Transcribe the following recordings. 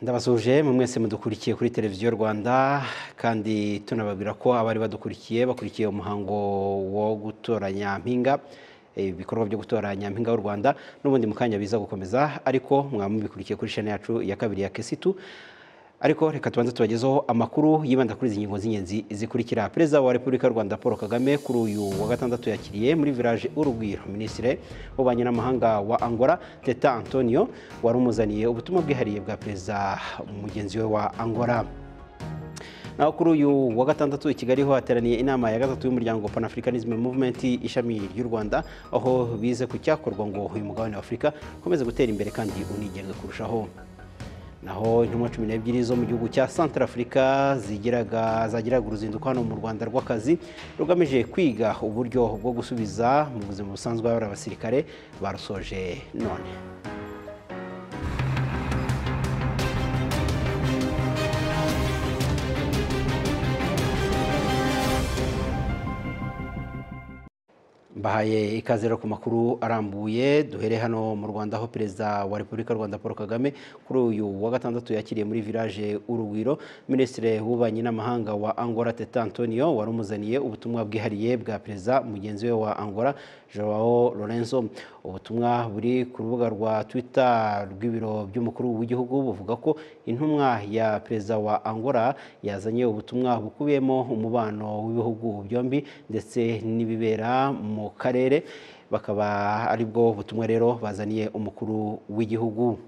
ndabasuje mwe mwese mudukurikiye kuri televiziyo rwanda kandi tunababwira ko abari badukurikiye bakurikiye umuhango wo gutora nyampinga eh, ibikorwa byo gutora nyampinga w'u rwanda n'ubundi mu kanya biza gukomeza ariko mwaba mubikurikiye kuri shene yacu ya kabiri ya kesitu ariko reka tubanze tubagezeho amakuru yibanda kuri izi ngingo z'ingenzi zikurikira perezida wa repubulika y'u rwanda paul kagame kuri uyu wa gatandatu yakiriye muri village urugwiro minisitiri w'ububanyi n'amahanga wa angola teta antonio wari umuzaniye ubutumwa bwihariye bwa perezida mugenzi we wa angola naho kuri uyu wa gatandatu i kigali ho hateraniye inama ya gatatu y'umuryango panafricanism movement ishami ry'u rwanda aho bize ku cyakorwa ngo uyu mugabane wa afurika ukomeze gutera imbere kandi unigenge kurushaho naho intumwa cumi n'ebyiri zo mu gihugu cya santarafurika zigiraga zagiraga uruzinduko hano mu rwanda rw'akazi rugamije kwiga uburyo bwo gusubiza mu buzima busanzwe abari abasirikare barusoje none mbahaye ikaze rero ku makuru arambuye duhere hano mu rwanda aho perezida wa repubulika y'u rwanda paul kagame kuri uyu wa gatandatu yakiriye muri village urugwiro minisitiri w'ububanyi n'amahanga wa angola teta antonio wari umuzaniye ubutumwa bwihariye bwa perezida mugenzi we wa angola joao lorenzo ubutumwa buri ku rubuga rwa twitter rw'ibiro by'umukuru w'igihugu buvuga ko intumwa ya perezida wa angola yazanye ubutumwa bukubiyemo umubano w'ibihugu byombi ndetse n'ibibera mu karere bakaba aribwo butumwa rero bazaniye umukuru w'igihugu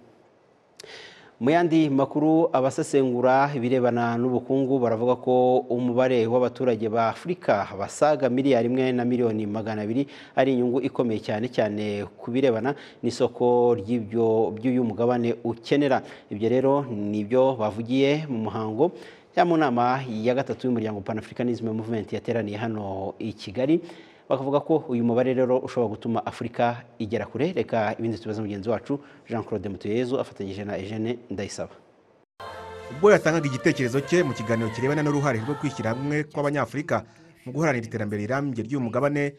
mu yandi makuru abasesengura ibirebana n'ubukungu baravuga ko umubare w'abaturage ba afurika basaga miliyari imwe na miliyoni magana abiri ari inyungu ikomeye cyane cyane ku birebana n'isoko ry'uyu mugabane ukenera ibyo rero ni byo bavugiye mu muhango cyangwa mu nama ya gatatu y'umuryango panafricanism movement yateraniye hano i kigali bakavuga ko uyu mubare rero ushobora gutuma afurika igera kure reka ibindi tubaze mugenzi wacu jean claude mutuyezu afatanyije na eugene ndayisaba ubwo yatangaga igitekerezo cye mu kiganiro kirebana n'uruhare rwo kwishyira hamwe kw'abanyafurika mu guharanira iterambere rirambye ry'uyu mugabane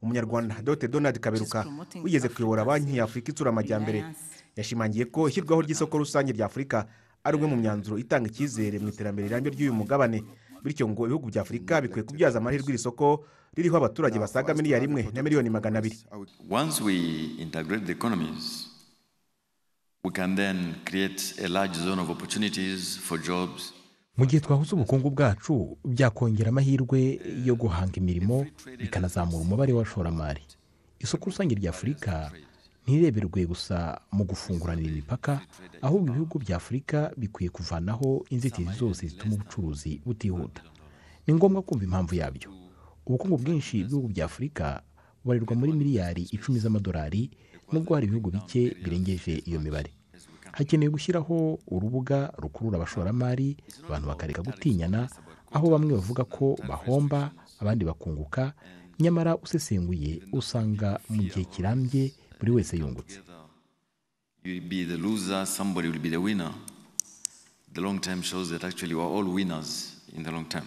umunyarwanda dr donald kaberuka wigeze kuyobora banki y'afurika itsura amajyambere yashimangiye ko ishyirwaho ry'isoko rusange rya afurika ari umwe mu myanzuro itanga icyizere mu iterambere rirambye ry'uyu mugabane bityo ngo ibihugu bya afurika bikwiye kubyaza amahirwe iri soko ririho abaturage basaga miliyari imwe na miliyoni magana abiri Once we integrate the economies, we can then create a large zone of opportunities for jobs. mu gihe twahuza ubukungu bwacu byakongera amahirwe yo guhanga imirimo bikanazamura umubare w'abashoramari isoko rusange rya afurika ntireberwe gusa mu gufunguranira imipaka ahubwo ibihugu bya afurika bikwiye kuvanaho inzitizi zose zituma ubucuruzi butihuta ni ngombwa kumva impamvu yabyo ubukungu bwinshi bw'ibihugu bya afurika bubarirwa muri miliyari icumi z'amadolari nubwo hari ibihugu bike birengeje iyo mibare hakeneye gushyiraho urubuga rukurura abashoramari abantu bakareka gutinyana aho bamwe bavuga ko bahomba abandi bakunguka nyamara usesenguye usanga mu gihe kirambye buri wese yungutse You will be the loser, somebody will be the winner. The long term shows that actually we are all winners in the long term.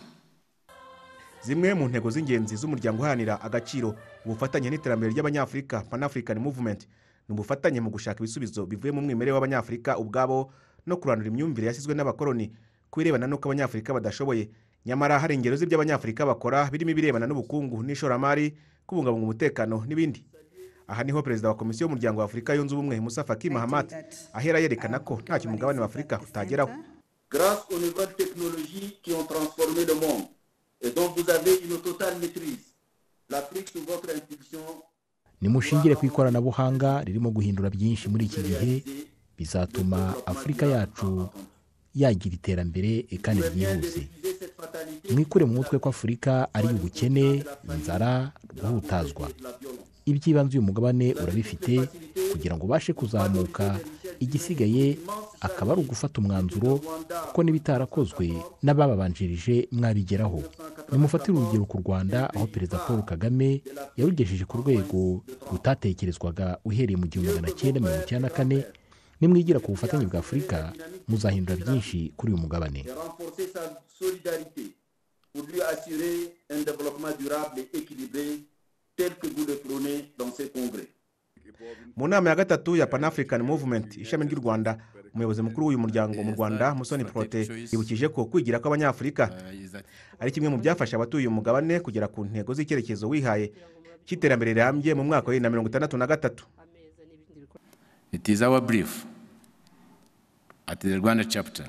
zimwe mu ntego z'ingenzi z'umuryango uharanira agaciro ubufatanye n'iterambere ry'abanyafurika panafrican movement ni ubufatanye mu gushaka ibisubizo bivuye mu mwimerere w'abanyafurika ubwabo no kurandura imyumvire yashyizwe n'abakoloni ku birebana n'uko abanyafurika badashoboye nyamara hari ingero z'iby'abanyafurika bakora birimo ibirebana n'ubukungu n'ishoramari kubungabunga umutekano n'ibindi aha niho perezida wa komisiyo y'umuryango wa afurika yunze ubumwe musa faki mahamat ahera yerekana ko ntacyo umugabane wa afurika utageraho grâce aux nouvelles technologies qui ont transformé le monde et dont vous avez une totale maîtrise. L'Afrique, sous votre impulsion, nimushingire ku ikoranabuhanga ririmo guhindura byinshi muri iki gihe bizatuma afurika yacu yagira iterambere kandi ryihuse réalisez cette fatalité mwikure mu mutwe ko afurika ari ubukene inzara guhutazwa de la violence. iby'ibanze uyu mugabane urabifite kugira ngo ubashe kuzamuka igisigaye akaba ari ugufata umwanzuro kuko n'ibitarakozwe n'abababanjirije mwabigeraho nimufatire urugero ku rwanda aho perezida paul kagame yarugejeje ku rwego rutatekerezwaga uhereye mu gihumbi magana cyenda mirongo icyenda na kane nimwigira ku bufatanye bwa afurika muzahindura byinshi kuri uyu mugabane et renforcer sa solidarité pour lui assurer un développement durable et équilibré tel que vous le prônez dans ces congrès. mu nama ya gatatu ya pan african movement ishami ry'u rwanda umuyobozi mukuru w'uyu muryango mu rwanda musoni porote yibukije ko kwigira kw'abanyafurika ari kimwe mu byafasha abatuye uyu mugabane kugera ku ntego z'icyerekezo wihaye cy'iterambere rirambye mu mwaka wa bibiri na mirongo itandatu na gatatu It is our brief at the Rwanda chapter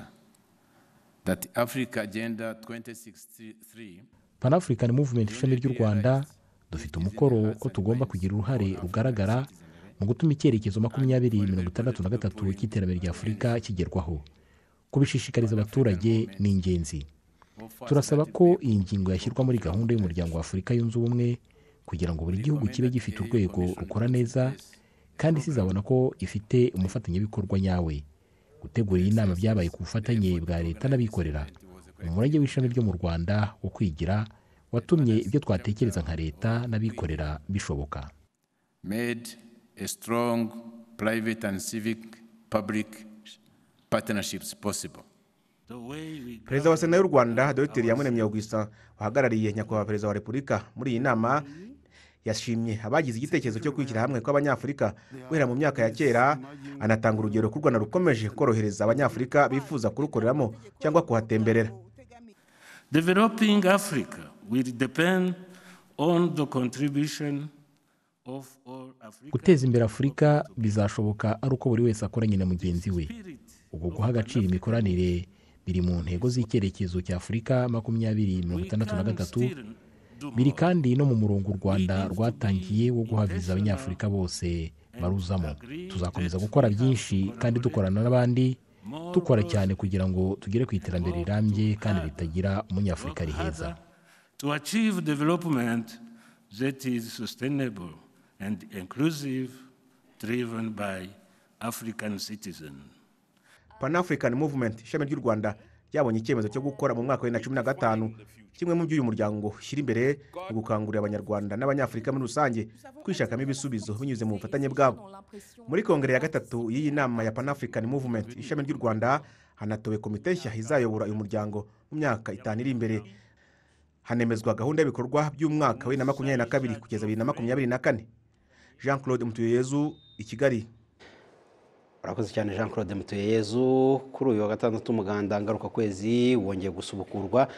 that Africa Agenda 2063 panafurikani muvumenti ishami ry'u rwanda dufite umukoro ko tugomba kugira uruhare rugaragara mu gutuma icyerekezo makumyabiri mirongo itandatu na gatatu cy'iterambere rya afurika kigerwaho kubishishikariza abaturage ni ingenzi turasaba ko iyi ngingo yashyirwa muri gahunda y'umuryango wa afurika yunze ubumwe kugira ngo buri gihugu kibe gifite urwego rukora neza kandi isi izabona ko ifite umufatanyabikorwa nyawe gutegura iyi nama byabaye ku bufatanye bwa leta n'abikorera umurage w'ishami ryo mu rwanda wo kwigira watumye ibyo twatekereza nka leta n'abikorera bishoboka made a strong private and civic public partnerships possible. perezida wa sena y'u rwanda dr yamuremye ogwisa wahagarariye nyakubahwa perezida wa repubulika muri iyi nama yashimye abagize igitekerezo cyo kwishyira hamwe kw'abanyafurika guhera mu myaka ya kera anatanga urugero ko u rwanda rukomeje korohereza abanyafurika bifuza kurukoreramo cyangwa kuhatemberera Developing Africa will depend on the contribution of all Africans. guteza imbere afurika bizashoboka ari uko buri wese akoranye na mugenzi we ubu guha agaciro imikoranire biri mu ntego z'icyerekezo cya afurika makumyabiri mirongo itandatu na gatatu biri kandi no mu murongo u rwanda rwatangiye wo guha viza abanyafurika bose baruzamo tuzakomeza gukora byinshi kandi dukorana n'abandi dukora cyane kugira ngo tugere ku iterambere rirambye kandi ritagira umunyafurika riheza To achieve development that is sustainable and inclusive, driven by African citizens. panafurikani muvumenti ishami ry'u rwanda ryabonye icyemezo cyo gukora mu mwaka wa bibiri na cumi na gatanu kimwe mu byo uyu muryango ushyira imbere mu gukangurira abanyarwanda n'abanyafurika muri rusange kwishakamo ibisubizo binyuze mu bufatanye bwabo muri kongere ya gatatu y'iyi nama ya panafurikani muvumenti ishami ry'u rwanda hanatowe komite nshya izayobora uyu muryango mu myaka itanu iri imbere hanemezwa gahunda y'ibikorwa by'umwaka wa bibiri na makumyabiri na kabiri kugeza bibiri na makumyabiri na kane jean claude mutuyeyezu i kigali urakoze cyane jean claude mutuyeyezu kuri uyu wa gatandatu umuganda ngarukakwezi wongeye gusubukurwa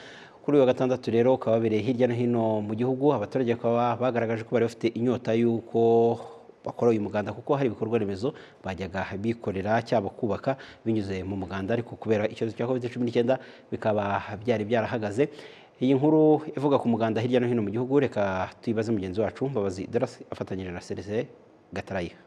kuri uyu wa gatandatu rero ukaba wabereye hirya no hino mu gihugu abaturage bakaba bagaragaje ko bari bafite inyota y'uko bakora uyu muganda kuko hari ibikorwa remezo bajyaga bikorera cyangwa kubaka binyuze mu muganda ariko kubera icyorezo cya covid cumi n'icyenda bikaba byari byarahagaze iyi nkuru ivuga ku muganda hirya no hino mu gihugu reka tuyibaze mugenzi wacu mbabazi darasi afatanyije na serese gatarayiha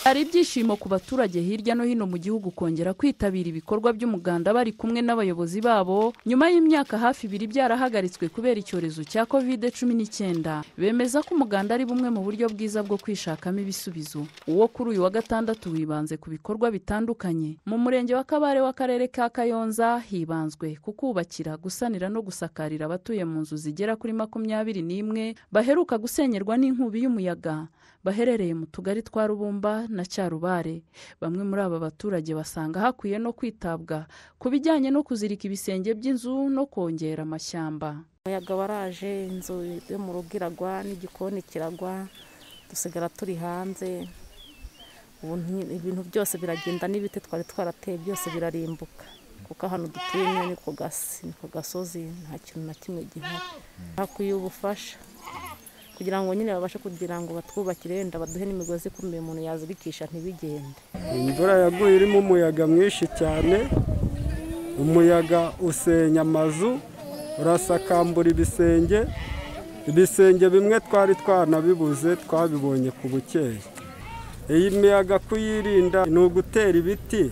hari ibyishimo ku baturage hirya no hino mu gihugu kongera kwitabira ibikorwa by'umuganda bari kumwe n'abayobozi babo nyuma y'imyaka hafi ibiri byarahagaritswe kubera icyorezo cya covid cumi n'icyenda bemeza ko umuganda ari bumwe mu buryo bwiza bwo kwishakamo ibisubizo uwo kuri uyu wa gatandatu wibanze ku bikorwa bitandukanye mu murenge wa kabare w'akarere ka kayonza hibanzwe ku kubakira gusanira no gusakarira abatuye mu nzu zigera kuri makumyabiri n'imwe baheruka gusenyerwa n'inkubi y'umuyaga baherereye mu tugari twa rubumba na cyarubare bamwe muri aba baturage basanga hakwiye no kwitabwa ku bijyanye no kuzirika ibisenge by'inzu no kongera amashyamba umuyaga waraje inzu yo mu rugo iragwa n'igikoni kiragwa dusigara turi hanze ubu nti- ibintu byose biragenda n'ibiti twari twarateye byose birarimbuka kuko hano dutuye nyine ni ku gasi ni ku gasozi nta kintu na kimwe gihari hakwiye ubufasha kugira ngo nyine babashe kugira ngo batwubakire wenda baduhe n'imigozi ikomeye umuntu yazirikisha ntibigende imvura yaguye irimo umuyaga mwinshi cyane umuyaga usenya amazu urasakambura ibisenge ibisenge bimwe twari twanabibuze twabibonye ku bukeya iyi miyaga kuyirinda ni ugutera ibiti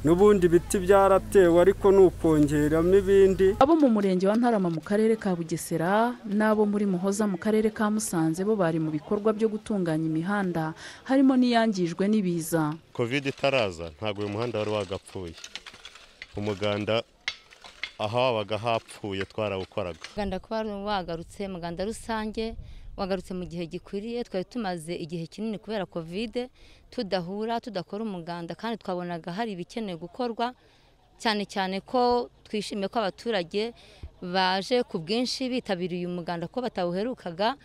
n'ubundi ibiti byaratewe ariko ni ukongeramo ibindi abo mu murenge wa ntarama mu karere ka bugesera n'abo muri muhoza mu karere ka musanze bo bari mu bikorwa byo gutunganya imihanda harimo n'iyangijwe n'ibiza kovide itaraza ntabwo uyu muhanda wari wagapfuye umuganda aho wabaga hapfuye twarawukoraga umuganda kuba wagarutse umuganda rusange wagarutse mu gihe gikwiriye twari tumaze igihe kinini kubera kovide tudahura tudakora umuganda kandi twabonaga hari ibikenewe gukorwa cyane cyane ko twishimiye ko abaturage baje ku bwinshi bitabiriye umuganda ko batawuherukaga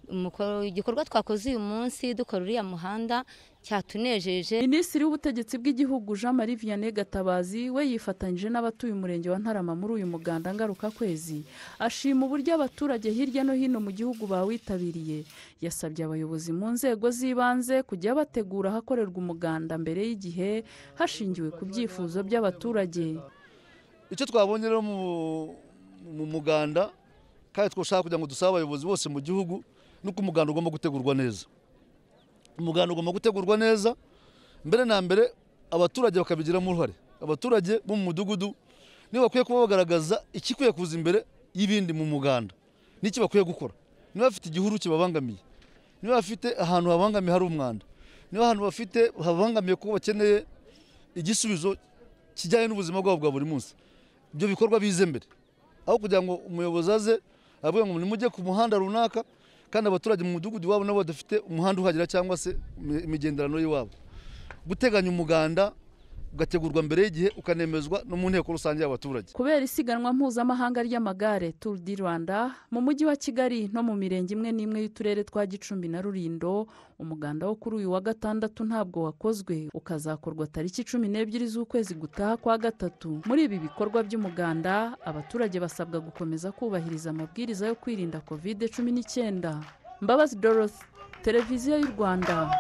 umuko- igikorwa twakoze uyu munsi dukora uriya muhanda cyatunejeje minisitiri w'ubutegetsi bw'igihugu jean marie vianney gatabazi we yifatanyije n'abatuye umurenge wa ntarama muri uyu muganda ngarukakwezi ashima uburyo abaturage hirya no hino mu gihugu bawitabiriye yasabye abayobozi mu nzego z'ibanze kujya bategura ahakorerwa umuganda mbere y'igihe hashingiwe ku byifuzo by'abaturage icyo twabonye rero mu muganda kandi twashaka kugira ngo dusabe abayobozi bose mu gihugu nuko umuganda ugomba gutegurwa neza umuganda ugomba gutegurwa neza mbere na mbere abaturage bakabigiramo uruhare abaturage bo mu mudugudu nibo bakwiye kuba bagaragaza ikikwiye kuza imbere y'ibindi mu muganda n'iki bakwiye gukora niba bafite igihuru kibabangamiye niba bafite ahantu habangamiye hari umwanda niba ahantu bafite habangamiye kuko bakeneye igisubizo kijyanye n'ubuzima bwabo bwa buri munsi ibyo bikorwa bize mbere aho kugira ngo umuyobozi aze avuga ngo nimujye ku muhanda runaka kandi abaturage mu mudugudu iwabo nabo badafite umuhanda uhagera cyangwa se imigenderano y'iwabo guteganya umuganda ugategurwa mbere y'igihe ukanemezwa no mu nteko rusange y'abaturage kubera isiganwa mpuzamahanga ry'amagare tour du rwanda mu mujyi wa kigali no mu mirenge imwe n'imwe y'uturere twa gicumbi na rulindo umuganda wo kuri uyu wa gatandatu ntabwo wakozwe ukazakorwa tariki cumi n'ebyiri z'ukwezi gutaha kwa gatatu muri ibi bikorwa by'umuganda abaturage basabwa gukomeza kubahiriza amabwiriza yo kwirinda covid cumi n'icyenda mbabazi dorothy televiziyo y'u rwanda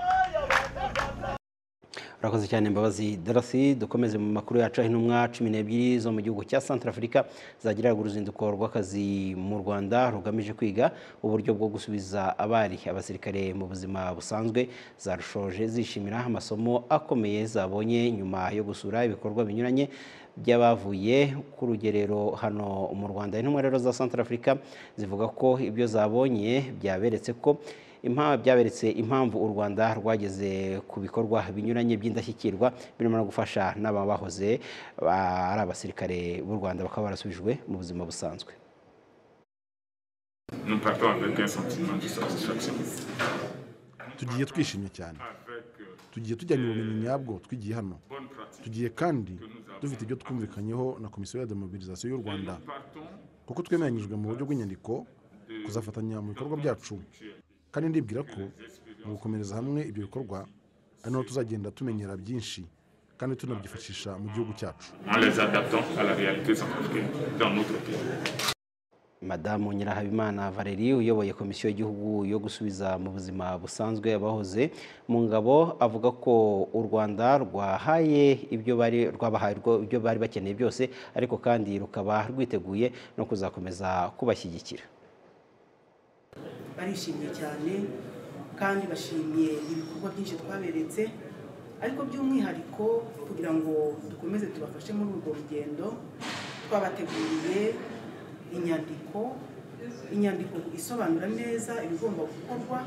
urakoze cyane mbabazi darasi dukomeze mu makuru yacu aho intumwa cumi n'ebyiri zo mu gihugu cya santara afurika zagiraga uruzinduko rw'akazi mu rwanda rugamije kwiga uburyo bwo gusubiza abari abasirikare mu buzima busanzwe zarushoje zishimira amasomo akomeye zabonye nyuma yo gusura ibikorwa binyuranye by'abavuye ku rugerero hano mu rwanda intumwa rero za santara afurika zivuga ko ibyo zabonye byaberetse ko byaberetse impamvu u rwanda rwageze ku bikorwa binyuranye by'indashyikirwa birimo no gufasha n'aba bahoze ari abasirikare b'u rwanda bakaba barasubijwe mu buzima busanzwe tugiye twishimye cyane tugiye tujyanye ubumenyi nyabwo twigiye hano tugiye kandi dufite ibyo twumvikanyeho na komisiyo ya demobilisation y'u rwanda kuko twemeranyijwe mu buryo bw'inyandiko kuzafatanya mu bikorwa byacu kandi ndibwira ko mu gukomereza hamwe ibyo bikorwa ari naho tuzagenda tumenyera byinshi kandi tunabyifashisha mu gihugu cyacu madamu nyirahabimana valeri uyoboye komisiyo y'igihugu yo gusubiza mu buzima busanzwe abahoze mu ngabo avuga ko u rwanda rwahaye ibyo bari rwabahaye ibyo bari bakeneye byose ariko kandi rukaba rwiteguye no kuzakomeza kubashyigikira barishimye cyane kandi bashimiye ibikorwa byinshi twaberetse ariko by'umwihariko kugira ngo dukomeze tubafashe muri urwo rugendo twabateguriye inyandiko inyandiko isobanura neza ibigomba gukorwa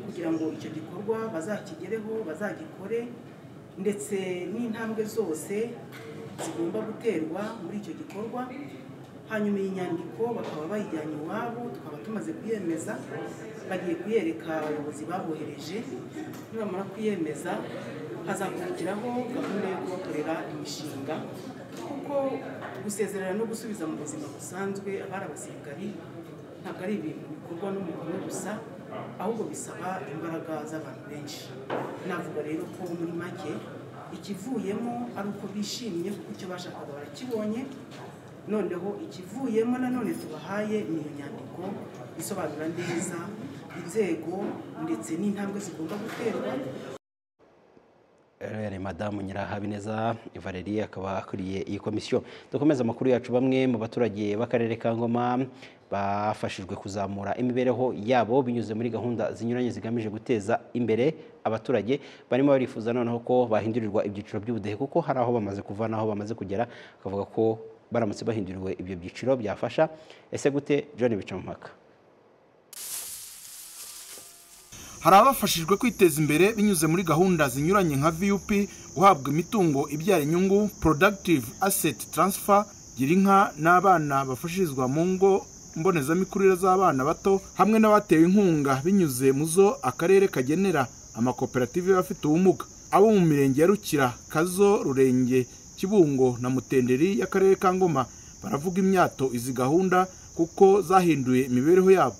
kugira ngo icyo gikorwa bazakigereho bazagikore ndetse n'intambwe zose zigomba guterwa muri icyo gikorwa hanyuma iyi nyandiko bakaba bayijyanye iwabo tukaba tumaze kuyemeza bagiye kuyereka abayobozi babohereje nibamara kuyemeza hazakurikiraho gahunda yo kubakorera imishinga kuko gusezerera no gusubiza mu buzima busanzwe abari abasirikari ntabwo ari ibintu bikorwa n'umuntu gusa ahubwo bisaba imbaraga z'abantu benshi navuga rero ko muri make ikivuyemo ari uko bishimye kuko icyo bashakaga barakibonye noneho ikivuyemo nanone tubahaye ni iyo nyandiko isobanura neza inzego ndetse n'intambwe zigomba guterwa ni madamu nyirahabineza valerie akaba akuriye iyi komisiyo dukomeza amakuru yacu bamwe mu baturage b'akarere ka ngoma bafashijwe kuzamura imibereho yabo binyuze muri gahunda zinyuranye zigamije guteza imbere abaturage barimo barifuza noneho ko bahindurirwa ibyiciro by'ubudehe kuko hari aho bamaze kuva n'aho bamaze kugera bakavuga ko baramutse bahinduriwe ibyo byiciro byafasha ese gute john bicamupaka hari abafashijwe kwiteza imbere binyuze muri gahunda zinyuranye nka vup guhabwa imitungo ibyara inyungu productive asset transfer gira inka n'abana bafashirizwa mu ngo mbonezamikurire z'abana bato hamwe n'abatewe inkunga binyuze mu zo akarere kagenera amakoperative y'abafite ubumuga abo mu mirenge ya rukira kazo rurenge kibungo na mutenderi y'akarere ka ngoma baravuga imyato izi gahunda kuko zahinduye imibereho yabo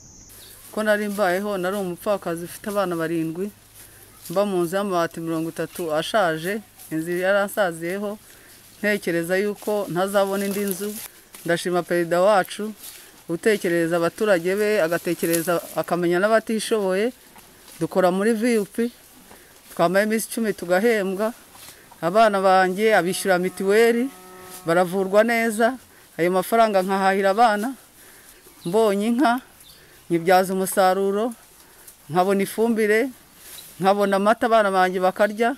ko nari mbayeho nari umupfakazi ufite abana barindwi mba mu nzu y'amabati mirongo itatu ashaje inzu yari asaziyeho ntekereza yuko ntazabona indi nzu ndashima perezida wacu utekereza abaturage be agatekereza akamenya n'abatishoboye dukora muri viyupi twambaye iminsi icumi tugahembwa abana banjye abishyura mituweli baravurwa neza ayo mafaranga nkahahira abana mbonye inka nyibyaza umusaruro nkabona ifumbire nkabona amata abana banjye bakarya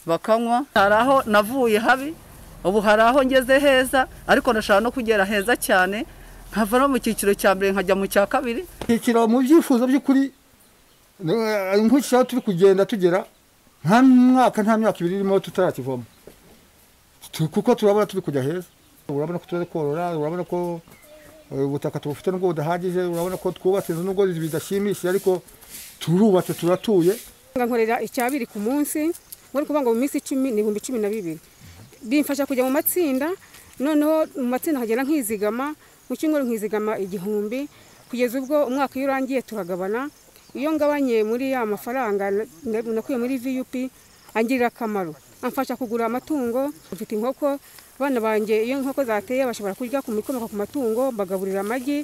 bakanywa hari aho navuye habi ubu hari aho ngeze heza ariko ndashaka no kugera heza cyane nkava no mu cyiciro cya mbere nkajya mu cya kabiri icyiciro mu byifuzo by'ukuri nk'uko turi kugenda tugera nta mwaka nta myaka ibiri irimo tutarakivoma kuko turabona turi kujya heza urabona ko turi korora urabona ko ubutaka tubufite nubwo budahagije urabona ko twubatse inzu nubwo bidashimishije ariko turubatse turatuye nkorera icyabiri ku munsi ngo kuvuga ngo mu minsi icumi ni ibihumbi cumi na bibiri bimfasha kujya mu matsinda noneho mu matsinda nkagenda nkizigama mu cyumweru nkizigama igihumbi kugeza ubwo umwaka iyo urangiye tukagabana iyo ngabanye muri ya mafaranga nakuye muri vup angirira akamaro amfasha kugura amatungo mfite inkoko abana banjye iyo inkoko zateye bashobora kurya ku mikomoka ku matungo bagaburira amagi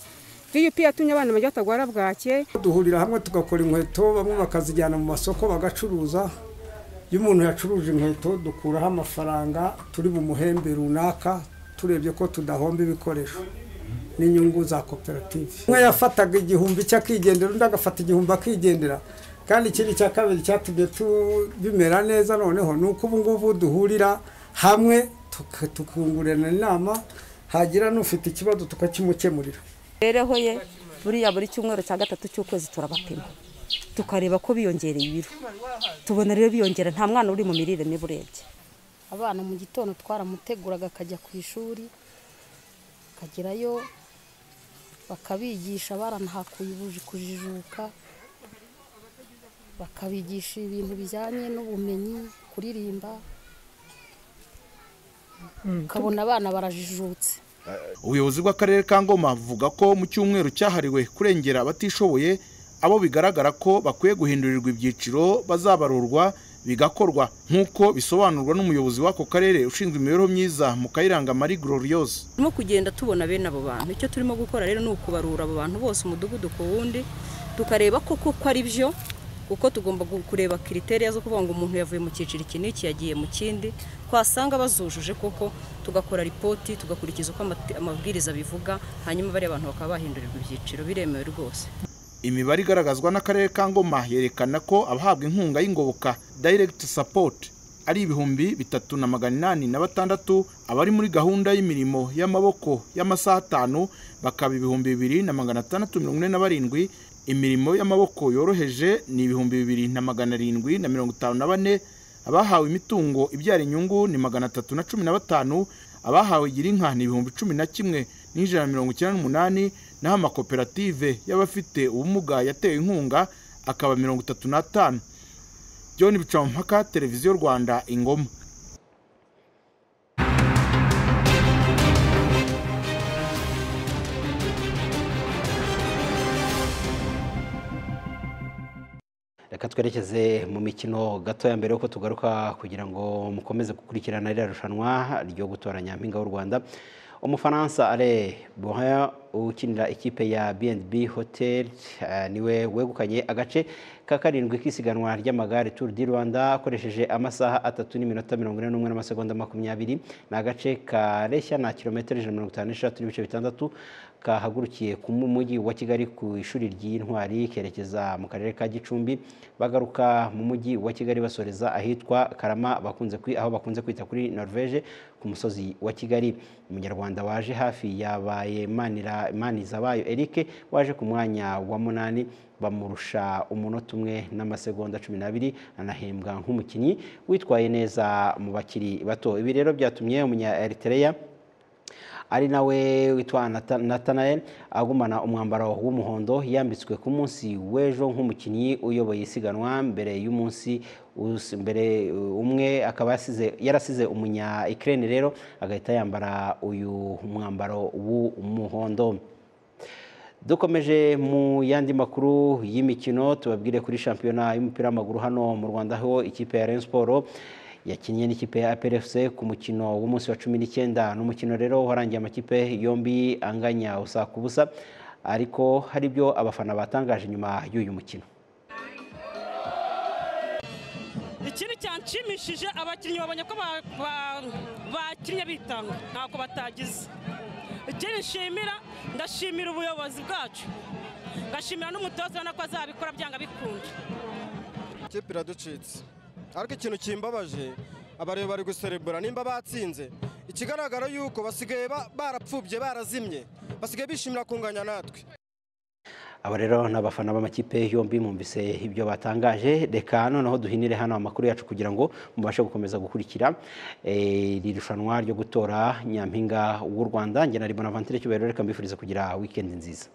vup yatumye abana bajya batagwara bwake duhurira hamwe tugakora inkweto bamwe bakazijyana mu masoko bagacuruza iyo umuntu yacuruje inkweto dukuraho amafaranga turi mu muhembe runaka turebye ko tudahomba ibikoresho n'inyungu za koperative umwe yafataga igihumbi cye akigendera undi agafata igihumbi akigendera kandi ikindi cya kabiri cyatumye bimera neza noneho ni uko ubu ngubu duhurira hamwe tukungurana inama hagira n'ufite ikibazo tukakimukemurira imibereho ye buriya buri cyumweru cya gatatu cy'ukwezi turabapima tukareba ko biyongereye ibiro tubona rero biyongera nta mwana uri mu mirire mibi urebye abana mu gitondo twaramuteguraga akajya ku ishuri akagerayo bakabigisha baranahakuye kujijuka bakabigisha ibintu bijyanye n'ubumenyi kuririmba ukabona abana barajijutse ubuyobozi bw'akarere ka ngoma buvuga ko mu cyumweru cyahariwe kurengera abatishoboye abo bigaragara ko bakwiye guhindurirwa ibyiciro bazabarurwa bigakorwa nk'uko bisobanurwa n'umuyobozi w'ako karere ushinzwe imibereho myiza mu kayiranga marie gloriose turimo kugenda tubona bene abo bantu icyo turimo gukora rero ni ukubarura abo bantu bose umudugudu ku wundi tukareba koko ko ari byo kuko tugomba kureba kiriteriya zo kuvuga ngo umuntu yavuye mu cyiciro iki n'iki yagiye mu kindi twasanga bazujuje koko tugakora ripoti tugakurikiza uko amabwiriza bivuga hanyuma bariya bantu bakaba bahindurirwa ibyiciro biremewe rwose imibare igaragazwa n'akarere ka ngoma yerekana ko abahabwa inkunga y'ingoboka direct support ari ibihumbi bitatu na magana inani na batandatu abari muri gahunda y'imirimo y'amaboko y'amasaha atanu bakaba ibihumbi bibiri na magana atandatu mirongo ine na barindwi imirimo y'amaboko yoroheje ni ibihumbi bibiri na magana arindwi na mirongo itanu na bane abahawe imitungo ibyara inyungu ni magana atatu na cumi na batanu abahawe girinka ni ibihumbi cumi na kimwe n'ijana na mirongo icyenda n'umunani naho amakoperative y'abafite ubumuga yatewe inkunga akaba mirongo itatu n'atanu john bicamumpaka televiziyo rwanda ingoma reka twerekeze mu mikino gatoya mbere y'uko tugaruka kugira ngo mukomeze gukurikirana ririya rushanwa ryo gutora nyampinga w'u rwanda umufaransa ale boha ukinira ikipe ya bnb hotel niwe wegukanye agace ka karindwi k'isiganwa ry'amagare turu di rwanda akoresheje amasaha atatu n'iminota mirongo ine n'umwe n'amasegonda makumyabiri ni agace kareshya na kilometero ijana na mirongo itanu n'eshatu n'ibice bitandatu kahagurukiye ku mujyi wa kigali ku ishuri ry'intwari kerekeza mu karere ka gicumbi bagaruka mu mujyi wa kigali basoreza ahitwa karama bakunze aho bakunze kwita kuri norvege ku musozi wa kigali umunyarwanda waje hafi yabaye manizabayo eric waje ku mwanya wa munani bamurusha umunota umwe n'amasegonda cumi n'abiri anahembwa nk'umukinnyi witwaye neza mu bakiri bato ibi rero byatumye umunya eritereya ari nawe witwa natanael agumana umwambaro w'umuhondo yambitswe ku munsi w'ejo nk'umukinnyi uyoboye isiganwa mbere y'umunsi mbere umwe akaba yarasize umunya ikirere rero agahita yambara uyu mwambaro w'umuhondo dukomeje mu yandi makuru y'imikino tubabwire kuri shampiyona y'umupira w'amaguru hano mu rwanda aho ikipe ya Rayon Sport yakinnye n'ikipe ya APRFC ku mukino w'umunsi wa cumi n'icyenda ni umukino rero warangiye amakipe yombi anganya usa ku busa ariko hari ibyo abafana batangaje nyuma y'uyu mukino ikintu cyanshimishije abakinnyi babonye ko ba- ba- bakinnye bitanga ntako batagize ikindi nshimira ndashimira ubuyobozi bwacu ngashimira n'umutoza ubona ko azabikora byanga bikunda ikipe iraducitse ariko ikintu kimbabaje abareba bari guserebura nimba batsinze ikigaragara yuko basigaye ba- barapfubye barazimye basigaye bishimira kunganya natwe aba rero ni abafana b'amakipe yombi mumvise ibyo batangaje reka noneho duhinire hano amakuru yacu kugira ngo mubashe gukomeza gukurikira eh, iri rushanwa ryo gutora nyampinga w'u rwanda njye na ribona vantire cyubahiro reka mbifuriza kugira wikendi nziza